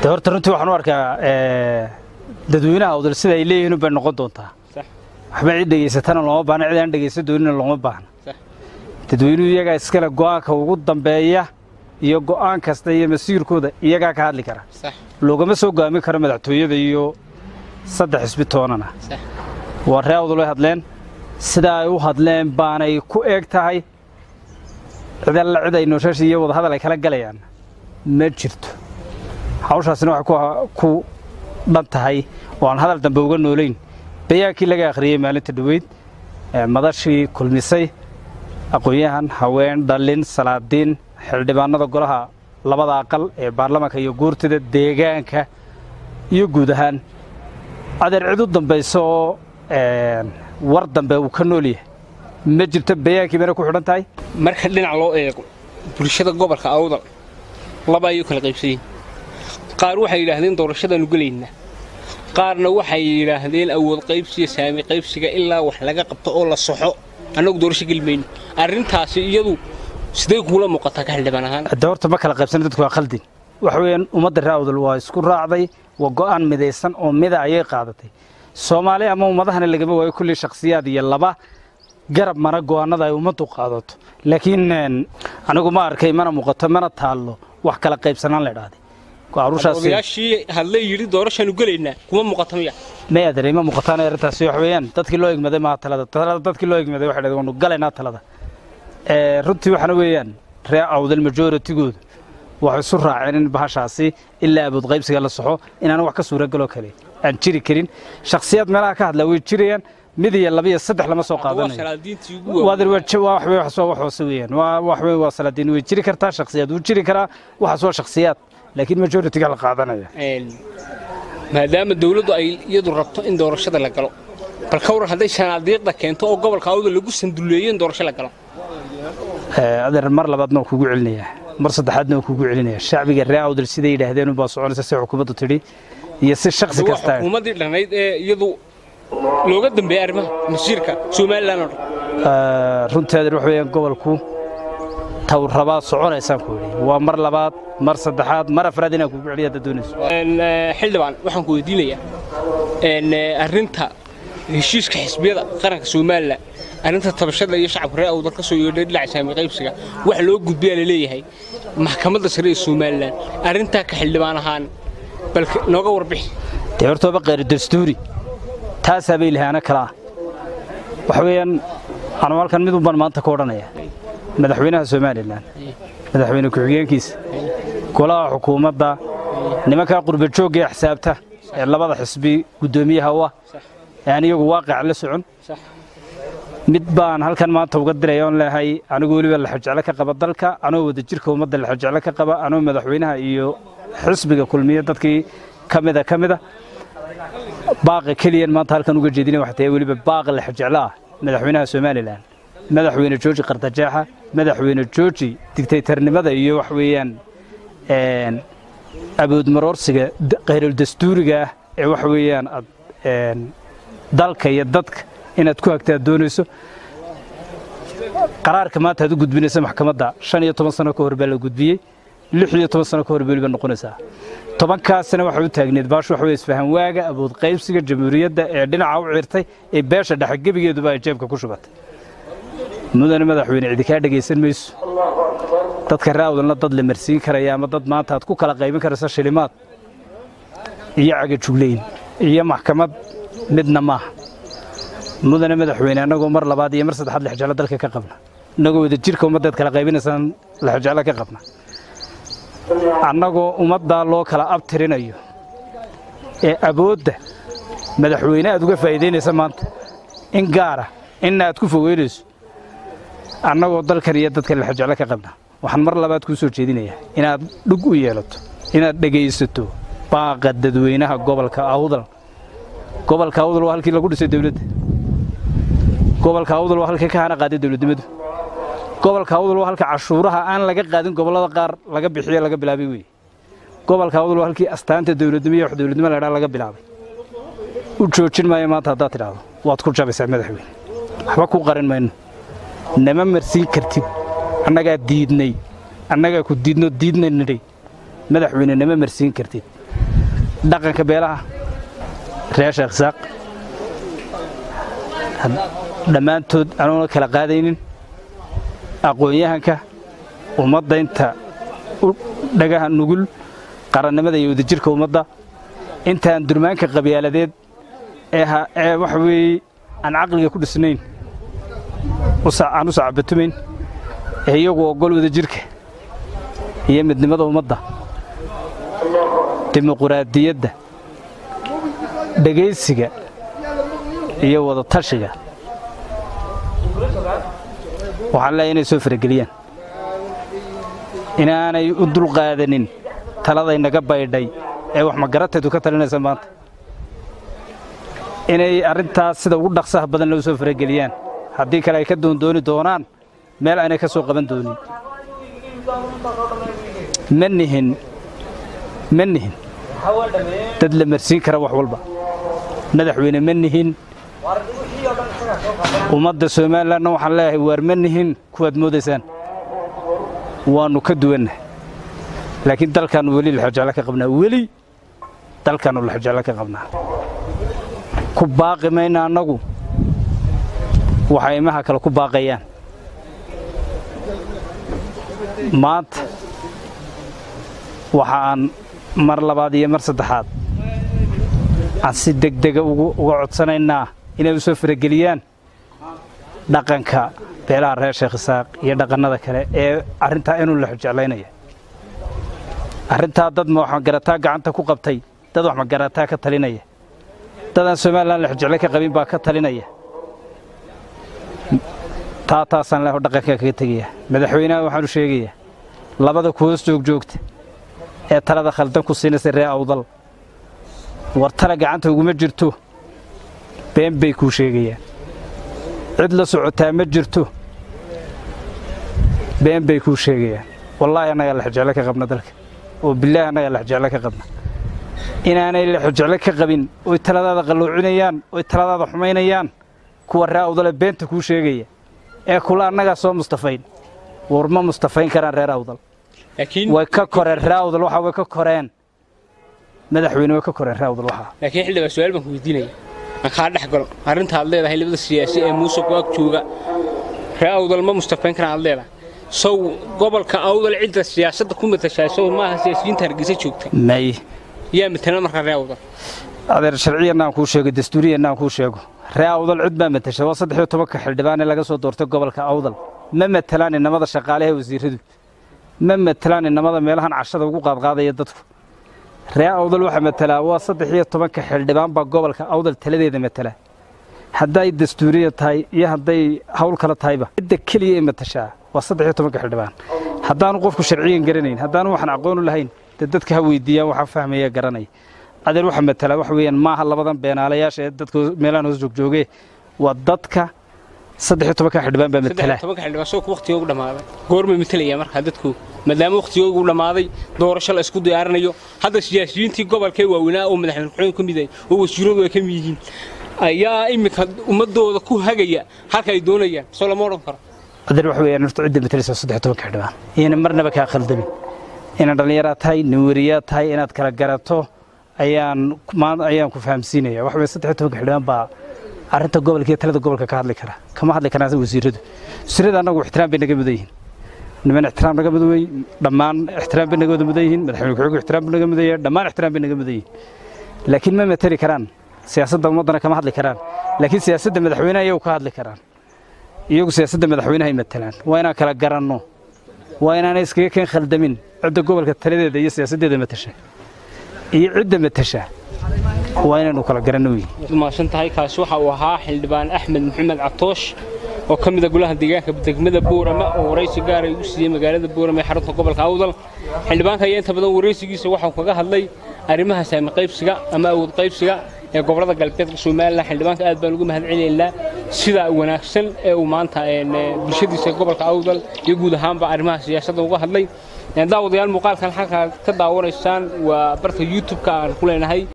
de horta runtii waxaan u arkaa dadweynaha awdal sida ay leeyihiin bay noqon doontaa waxba cid dhegaysatana looma baahna cid aan dhegaysan doonina looma baahna dadweynuhu iyagaa iskale go'aanka ugu dambeeya iyo go'aan kasta iyo masiirkooda iyagaa ka hadli kara loogama soo go'aamin karo madaxtooyada iyo saddex xisbi toonana waa ree awdal way hadleen sidaa ay u hadleen baanay ku eeg tahay cid alla cid ay nooshashi iyo wadahadal ay kala galayaan ma jirto hawshaasina waxay ku dhan tahay oo aan hadal dambe uga noolayn bayaankii laga akhriyey maalinta dhoweyd madashii kulmisay aqoon-yahan haween dhallin salaadiin xildhibaanada golaha labada aqal ee baarlamaanka iyo guurtida deegaanka iyo guud ahaan adeer cid u dambaysa oo war dambe uu ka nool yahay ma jirto bayaankii bayna ku xidhan tahay marka dhinac loo eego bulshada gobolka awdal laba ayuu kala qaybsayiin qaar waxay yidhaahdeen doorashadaanu gelaynaa qaarna waxay yidhaahdeen awood qaybsiga saami qaybsiga ilaa wax laga qabto oo la soxo annagu doorasho geli mayno arrintaasi iyadu sidee kuula muuqataa ka xildhibaan ahaan hadda horta ma kala qaybsana dadku waa khaldin waxa weeyaan ummadda ree awdal waa isku raacday waa go'aan midaysan oo mida ayay qaadatay soomaali ama ummadahana lagama waayo kulli shakhsiyaad iyo laba garab mara go'aannada ay ummaddu qaadato laakiin anigu ma arkay mana muuqato mana taallo wax kala qaybsanaan la idhaahday odayaashii hadlay yidhi doorashaanu gelaynaa kuma muuqata miya may adeer ima muuqataan arrintaasi wax weeyaan dadkii loo egmaday maaha talada talada dadkii loo egmaday waxay dhahdeen waanu galaynaa talada runtii waxaana weeyaan ree awdal majooritigoodu waxay isu raaceen in bahashaasi ilaa abood qaybsiga la soxo inaan wax ka suuragaloo kale aan jiri karin shakhsiyaad meelaha ka hadlaa way jirayaan mid iyo laba iyo saddex lama soo qaadanayo wax hoose weeyaan wax weyn waa salaadiin way jiri kartaa shakhsiyaad wuu jiri karaa waxaas waa shakhsiyaad laakiin majoritiga la qaadanaya maadaama dawladdu ay iyadu rabto in doorashada la galo bal ka waran hadday shanaadiiqda keento oo gobolka awda lagu sanduleeyo in doorasho la galo adeer mar labaadna waa kugu celinayaa mar saddexaadna waa kugu celinaya shacbiga ree awdal siday yidhaahdeen unbaa soconaysa si xukuumaddu tidhi iyo si shaksi kasta xukuumaddii dhannayd ee iyadu looga dambeeyey arrimaha masiirka somalilan oo dhan runtii adeer wax weeyaan gobolku tawrabaa soconaysaan ku yidhi waa mar labaad mar saddexaad mar afraad inaan kugu celiya haddaad doonayso xildhibaan waxaan ku weydiinayaa arrinta heshiiska xisbiyada qaranka somalilan arrinta tabashada iyo shacabka reer awdal ka soo yeedhay dhinaca saami qaybsiga wax loo gudbiyaa la leeyahay maxkamadda sare ee somalilan arrintaa ka xildhibaan ahaan bal nooga warbixi dee hortooba qayri dastuuri taasaa bay lahaana kala ah waxa weeyaan anuu halkan mid unbaan maanta ka odhanaya madaxweynaha somalilan madaxweyne ku-xigeenkiisa golaha xukuumadda nimankaa qurbajoogga ee xisaabta ee labada xisbi guddoomiyaha u ah ee aan iyagu waaqica la socon mid baan halkan maanta uga diraya oon leehay anigu weliba laxajeclo ka qaba dalka anoo wadajirka ummadda laxajeclo ka qaba anoo madaxweynaha iyo xisbiga kulmiya dadkii ka mida ka mida baaqa keliyan maanta halkan uga jeedina waxay tahay weliba baaqa laxajeclo ah madaxweynaha somalilan madaxweyne jooji qardajeexa madaxweyne jooji digtaytarnimada iyo wax weeyaan aboodmaroorsiga khayruuldastuuriga ah ee wax weeyaan aad dalka iyo dadka inaad ku hagta aad doonayso qaraarka maanta aad u gudbinaysa maxkamadda shan iyo toban sano ka hor baa la gudbiyey lix iyo toban sano ka hor weliba noqonaysaa tobankaasina waxay u taagneed baashu waxa weye isfahan waaga abood qaybsiga jamhuuriyadda ee dhinaca u cirtay ee beesha dhexe gebigeeduba ay jeebka ku shubatay mudane madaxweyne cidi kaa dhegaysan mayso dadka raawdalna dad la marsiin karaya ama dad maanta aad ku kala qaybin karaysa shilimaad iyo cagajugleyn iyo maxkamad midna maaha mudane madaxweyne annagoo mar labaad iyo mar saddexaad lexjeclo dalka ka qabna innagoo wadajirka ummaddeed kala qaybinaysaan lexjeclo ka qabna annagoo ummaddaa loo kala abtirinayo ee awoodda madaxweyne aad uga faa'iidaynaysa maanta in gaara inna aad ku fogeynayso annagoo dalkan iyo dadkan lexjeclo ka qabna waxaan mar labaad kuu soo jeedinayaa inaad dhug u yeelato inaad dhegaysato baaqa dadweynaha gobolka awdal gobolka awdal waa halkii lagu dhisay dawladda gobolka awdal waa halkii ka hana qaaday dawladnimadu gobolka awdal waa halka cashuuraha aan laga qaadin gobollada qaar laga bixiyo laga bilaabay weeye gobolka awdal waa halkii astaanta dawladnimo iyo wax dawladnimo la dhaa laga bilaabay u joojin maayo maanta haddaad tidhaahdo waad ku jabaysaa madaxweyne waxba ku qarin mayno nama marsiin kartid annagaa diidnay annagaa ku diidno diidna nidhay madaxweyne nama marsiin kartid dhaqanka beelaha reer sheekh isaaq dhammaantood anuuna kala qaadaynin aqoon-yahanka ummadda inta u dhagaha nugul qarannimada iyo wadajirka ummadda intaan durmaanka qabyaaladeed ee waxa weeye aan caqliga ku dhisnayn aan u sacabatumayn ee iyagu oggol wadajirka iyo midnimada ummadda dimuquraadiyadda dhegaysiga iyo wadatashiga waxaan leeyahay inay soo farageliyaan inaanay u dulqaadanin taladay naga baydhay ee wax magarateedu ka talinaysa maanta inay arrintaas sida ugu dhaqsaha badan loo soo farageliyaan haddii kale ay ka doondooni doonaan meel aynay ka soo qaban doonin ma nihin ma nihin dad la marsiin kara wax walba madaxweyne ma nihin ummadda somalilanna waxaan leeyahay waar ma nihin kuwaad moodaysaan waannu ka duwannahay laakiin dalkaannu weli laxojeclo ka qabnaa weli dalkaannu laxojeclo ka qabnaa ku baaqi mayna annagu waxay imaha kale ku baaqayaan maanta waxa aan mar labaad iyo mar saddexaad aan si degdega uga codsanaynaa inay u soo farageliyaan dhaqanka beelaha reer sheekh isaaq iyo dhaqannada kale ee arrintaa inuu la xojeclaynaya arrintaa dad waxmagarataa gacanta ku qabtay dad waxmagarataa ka talinaya dadaan somalilan la xojeclo ka qabin baa ka talinaya taa taasaan leho dhaqanka kaga tegaya madaxweynaha waxaanu sheegayaa labada ku hoos joogjoogta ee talada khaldan ku siinaysa ree awdal war tala gacanta uguma jirto been bay kuu sheegayaan cid la socotaa ma jirto been bay kuu sheegayaan wallaahi annagaa laxjeclo ka qabna dalka oo bilaahi annagaa laxjeclo ka qabna inaanay laxjeclo ka qabin oy taladaada qalluucinayaan oy taladaada xumaynayaan kuwa ree awdale beenta kuu sheegaya ee kula annagaa soo mustafayn war ma mustafayn karaan reer awdal way ka koreen ree awdal waxa way ka koreen madaxweyne way ka koreen ree awdal waxaa laakiin xildhibaan su-aal baan ku weydiinaya aan kaa dhex galo arrinta aad leedahay labada siyaasi ee muuse kuwaag jooga ree awdal ma mustafayn karaan aad leedahay sow gobolka awdal cidda siyaasadda ku matashaa sow maaha siyaasiyiinta hargeysa joogta may yaa matala markaa ree awdal adeer sharciyanna aan kuu sheego dastuuriyanna aan kuu sheego ree awdal cid baa matasha waa saddex iyo tobanka xildhibaan ee laga soo doortay gobolka awdal ma matalaan inamada shaqaalaha wasiiradu ma matalaan inamada meelahan cashada ugu qaadqaadaya dadku ree awdal waxaa matalaa waa saddex iyo tobanka xildhibaan baa gobolka awdal taladeeda matala hadday dastuuriya tahay iyo hadday hawl kale tahayba cidda keliya ee matashaa waa saddex iyo tobanka xildhibaan haddaanu qofku sharciyan garanayn haddaanu waxaan aqoonu lahayn dee dadka ha weydiiyaan waxaa fahmaya garanaya adeer waxa matala waxa weeyaan maaha labadan beenaalayaasha ee dadka meelahan hoos joogjooge waa dadka saddex iyo tobanka xildhibaan baa matala tobanka xildhibaan soo waqtigoogu dhammaaday goormay matalaya markaa dadku maadaama waqtigoogu dhammaaday doorasho la isku diyaarinayo hadda siyaasiyiintii gobolkee waaweynaa oo madaxweyne ku-xigeen ka mid ah oo wasiiradu ay ka mid yihiin ayaa iminka ummadooda ku hagaya halka ay doonayaan soo lama odhan karo adeer waxa weeyaan horta cidda matalaysa saddex iyo tobanka xildhibaan iyana marnaba kaa khaldamin inaad dhallinyaraad tahay nin weriyaad tahay inaad kala garato ayaan maanta ayaan ku fahamsiinaya waxa weeye saddex iyo tobanka xildhibaan baa arrinta gobolka iyo talada gobolka ka hadli kara kama hadli karaan wasiiradu wasiirada annagu ixtiraam bay naga mudan yihiin niman ixtiraam naga mudan wey dhammaan ixtiraam bay naga wada mudan yihiin madaxweyne ku-xigeenku ixtiraam buu naga mudan yahay dhammaan ixtiraam bay naga mudan yihiin laakiin ma matali karaan siyaasadda ummaddana kama hadli karaan laakiin siyaasadda madaxweynaha iyagu ka hadli karaan iyagu siyaasadda madaxweynaha ay matalaan waa inaan kala garanno waa inaanay iskaga keen khaldamin cidda gobolka taladeeda iyo siyaasaddeeda matasha iyo cidda matasha waa inaynu kala garanno wey mahadsan tahay kaasi waxa uu ahaa xildhibaan axmed maxamed catoosh oo ka mida golaha deegaanka degmada boorama oo waraysi gaar ay u siiyey magaalada boorama ee xarunta gobolka awdal xildhibaanka ayaa inta badan waraysigiisa waxau kaga hadlay arrimaha saami qaybsiga ama awood qaybsiga ee gobolada galbeedka somalilan xildhibaanka aad baan ugu mahadcelinaynaa sida wanaagsan ee uu maanta bulshadiisa gobolka awdal iyo guud ahaanba arrimaha siyaasadda uga hadlay daawadayaal muuqaalkan halkaa ka daawanaysaan waa barta youtube-ka aan ku leenahay